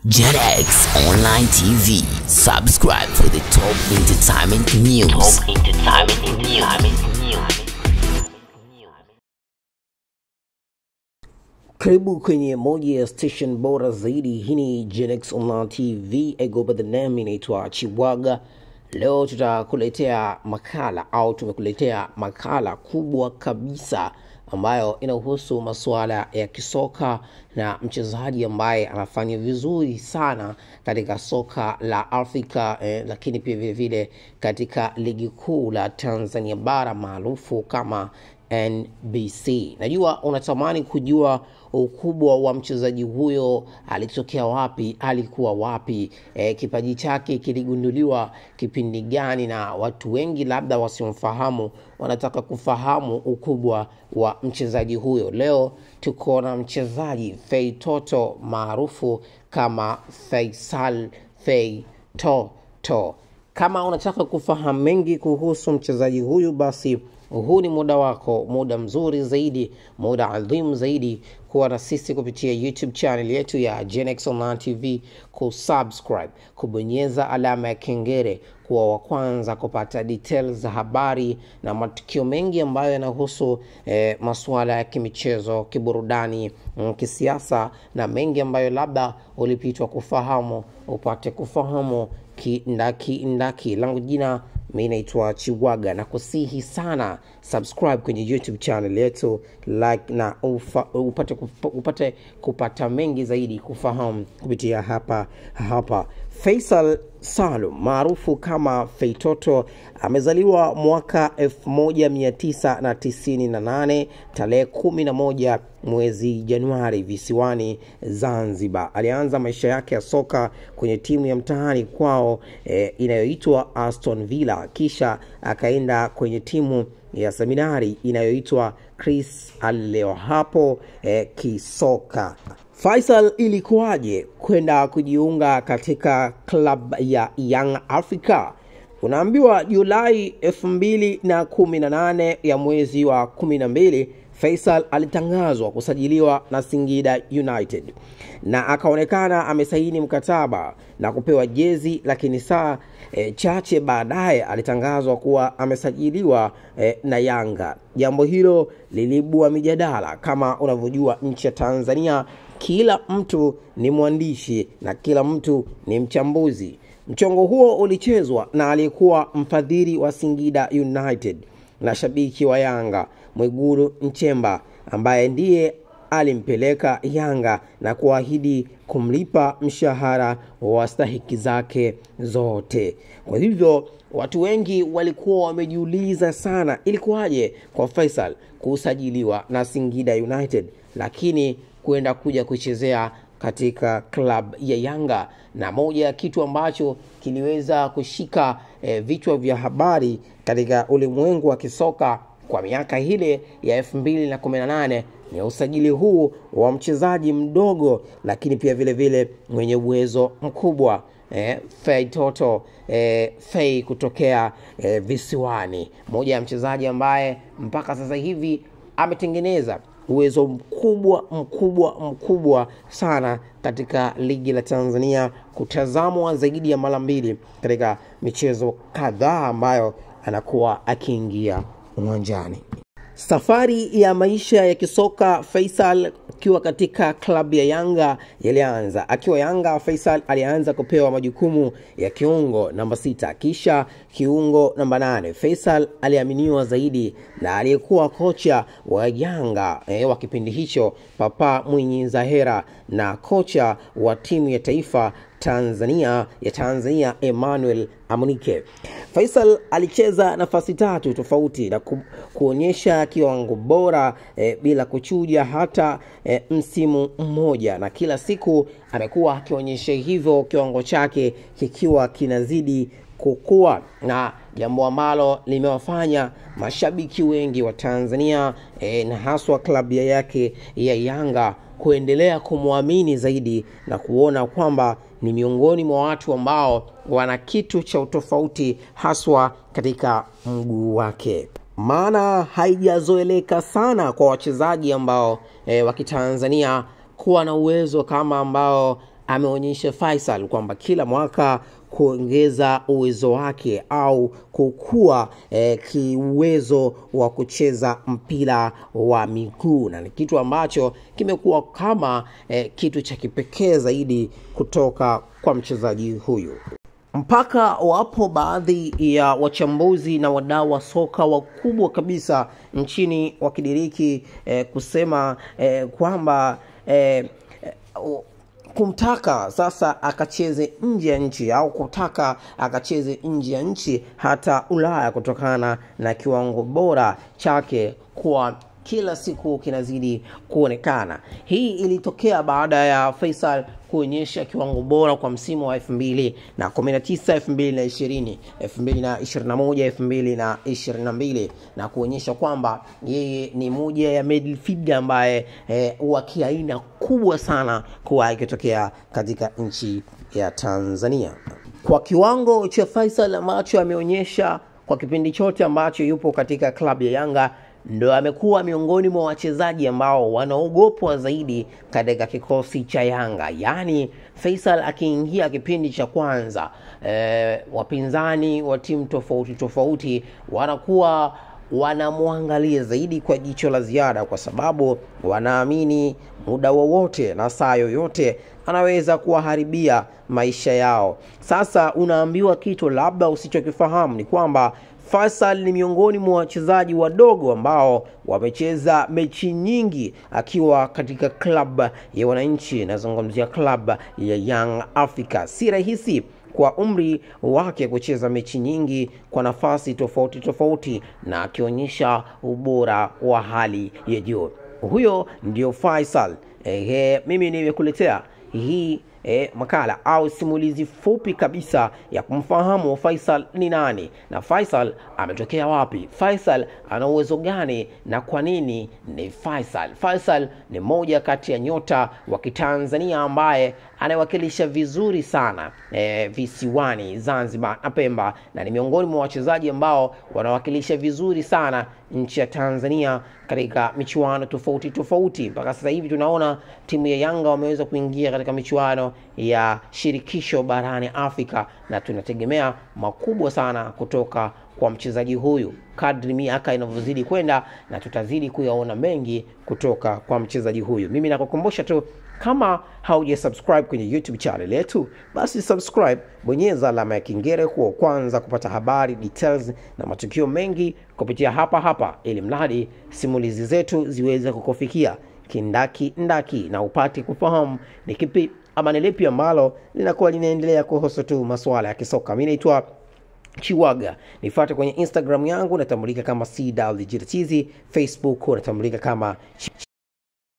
JetX Online TV. Subscribe for the top entertainment news. Top entertainment news. Karibu kwenye moja ya station bora zaidi. Hii ni Genex Online TV. I go by the name, inaitwa Chiwaga. Leo tutakuletea makala au tumekuletea makala kubwa kabisa ambayo inahusu masuala ya kisoka na mchezaji ambaye anafanya vizuri sana katika soka la Afrika eh, lakini pia vile vile katika ligi kuu la Tanzania bara maarufu kama NBC. Najua unatamani kujua ukubwa wa mchezaji huyo, alitokea wapi, alikuwa wapi, e, kipaji chake kiligunduliwa kipindi gani, na watu wengi labda wasiomfahamu wanataka kufahamu ukubwa wa mchezaji huyo. Leo tuko na mchezaji Fei Toto maarufu kama Faisal Fei Toto. Kama unataka kufahamu mengi kuhusu mchezaji huyu, basi huu ni muda wako, muda mzuri zaidi, muda adhimu zaidi kuwa na sisi kupitia YouTube channel yetu ya Genex Online TV, kusubscribe, kubonyeza alama ya kengele, kuwa wa kwanza kupata details za habari na matukio mengi ambayo yanahusu eh, masuala ya kimichezo, kiburudani, mm, kisiasa na mengi ambayo labda ulipitwa kufahamu, upate kufahamu kindaki ndaki. Langu jina mi naitwa Chiwaga na kusihi sana subscribe kwenye YouTube channel yetu, like na ufa, upate, kufa, upate kupata mengi zaidi kufahamu kupitia hapa hapa. Faisal Salum maarufu kama Feitoto amezaliwa mwaka 1998 tarehe 11 mwezi Januari visiwani Zanzibar. Alianza maisha yake ya soka kwenye timu ya mtaani kwao eh, inayoitwa Aston Villa, kisha akaenda kwenye timu ya seminari inayoitwa Chris Aleo hapo eh, kisoka. Faisal ilikuwaje kwenda kujiunga katika klabu ya Young Africa? Unaambiwa Julai elfu mbili na kumi na nane ya mwezi wa kumi na mbili Faisal alitangazwa kusajiliwa na Singida United na akaonekana amesaini mkataba na kupewa jezi, lakini saa e, chache baadaye alitangazwa kuwa amesajiliwa e, na Yanga. Jambo hilo liliibua mijadala. Kama unavyojua nchi ya Tanzania, kila mtu ni mwandishi na kila mtu ni mchambuzi. Mchongo huo ulichezwa na aliyekuwa mfadhili wa Singida United na shabiki wa Yanga Mwigulu Nchemba ambaye ndiye alimpeleka Yanga na kuahidi kumlipa mshahara wa stahiki zake zote. Kwa hivyo watu wengi walikuwa wamejiuliza sana, ilikuwaje kwa Faisal kusajiliwa na Singida United lakini kwenda kuja kuchezea katika club ya Yanga, na moja ya kitu ambacho kiliweza kushika eh, vichwa vya habari katika ulimwengu wa kisoka kwa miaka ile ya elfu mbili na kumi na nane ni usajili huu wa mchezaji mdogo lakini pia vile vile mwenye uwezo mkubwa eh, Fei Toto eh, Fei kutokea eh, visiwani, moja ya mchezaji ambaye mpaka sasa hivi ametengeneza uwezo mkubwa mkubwa mkubwa sana katika ligi la Tanzania, kutazamwa zaidi ya mara mbili katika michezo kadhaa ambayo anakuwa akiingia uwanjani. Safari ya maisha ya kisoka Faisal akiwa katika klabu ya Yanga yalianza. Akiwa Yanga, Faisal alianza kupewa majukumu ya kiungo namba sita, kisha kiungo namba nane. Faisal aliaminiwa zaidi na aliyekuwa kocha wa Yanga eh, wa kipindi hicho Papa Mwinyi Zahera na kocha wa timu ya taifa Tanzania ya Tanzania Emmanuel Amunike. Faisal alicheza nafasi tatu tofauti na ku, kuonyesha kiwango bora e, bila kuchuja hata e, msimu mmoja, na kila siku amekuwa akionyesha hivyo, kiwango chake kikiwa kinazidi kukua na jambo ambalo limewafanya mashabiki wengi wa Tanzania e, na haswa klabu yake ya Yanga kuendelea kumwamini zaidi na kuona kwamba ni miongoni mwa watu ambao wana kitu cha utofauti haswa katika mguu wake. Maana haijazoeleka sana kwa wachezaji ambao e, wa Kitanzania kuwa na uwezo kama ambao ameonyesha Faisal kwamba kila mwaka kuongeza uwezo wake au kukua eh, kiuwezo wa kucheza mpira wa miguu, na ni kitu ambacho kimekuwa kama eh, kitu cha kipekee zaidi kutoka kwa mchezaji huyu mpaka wapo baadhi ya wachambuzi na wadau wa soka wakubwa kabisa nchini wakidiriki eh, kusema eh, kwamba eh, eh, kumtaka sasa akacheze nje ya nchi au kutaka akacheze nje ya nchi hata Ulaya kutokana na kiwango bora chake kuwa kila siku kinazidi kuonekana. Hii ilitokea baada ya Faisal kuonyesha kiwango bora kwa msimu wa 2019 2020 2021 2022 na kuonyesha kwamba yeye ni moja ya midfielder ambaye eh, wa kiaina kubwa sana kuwahi kutokea katika nchi ya Tanzania kwa kiwango cha Faisal ambacho ameonyesha kwa kipindi chote ambacho yupo katika klabu ya Yanga ndo amekuwa miongoni mwa wachezaji ambao wanaogopwa zaidi katika kikosi cha Yanga. Yaani Faisal akiingia kipindi cha kwanza e, wapinzani wa timu tofauti tofauti wanakuwa wanamwangalia zaidi kwa jicho la ziada, kwa sababu wanaamini muda wowote na saa yoyote anaweza kuwaharibia maisha yao. Sasa unaambiwa kitu labda usichokifahamu ni kwamba Faisal ni miongoni mwa wachezaji wadogo ambao wamecheza mechi nyingi akiwa katika klab ya wananchi, nazungumzia klab ya Young Africa. Si rahisi kwa umri wake kucheza mechi nyingi kwa nafasi tofauti tofauti na akionyesha ubora wa hali ya juu. Huyo ndio Faisal. Ehe, mimi nimekuletea hii e, makala au simulizi fupi kabisa ya kumfahamu Faisal ni nani na Faisal ametokea wapi, Faisal ana uwezo gani na kwa nini ni Faisal. Faisal ni moja kati ya nyota wa Kitanzania ambaye anawakilisha vizuri sana e, visiwani Zanzibar na Pemba, na ni miongoni mwa wachezaji ambao wanawakilisha vizuri sana nchi ya Tanzania katika michuano tofauti tofauti. Mpaka sasa hivi tunaona timu ya Yanga wameweza kuingia katika michuano ya shirikisho barani Afrika, na tunategemea makubwa sana kutoka kwa mchezaji huyu kadri miaka inavyozidi kwenda, na tutazidi kuyaona mengi kutoka kwa mchezaji huyu. Mimi nakukumbusha tu kama hauja subscribe kwenye YouTube channel yetu, basi subscribe, bonyeza alama ya kengele kuwa kwanza kupata habari details na matukio mengi kupitia hapa hapa, ili mradi simulizi zetu ziweze kukufikia kindaki ndaki na upate kufahamu ni kipi ama ni lipi ambalo linakuwa linaendelea kuhusu tu masuala ya kisoka. Mimi naitwa Chiwaga, nifuate kwenye Instagram yangu natambulika kama CWGTZ, Facebook natambulika kama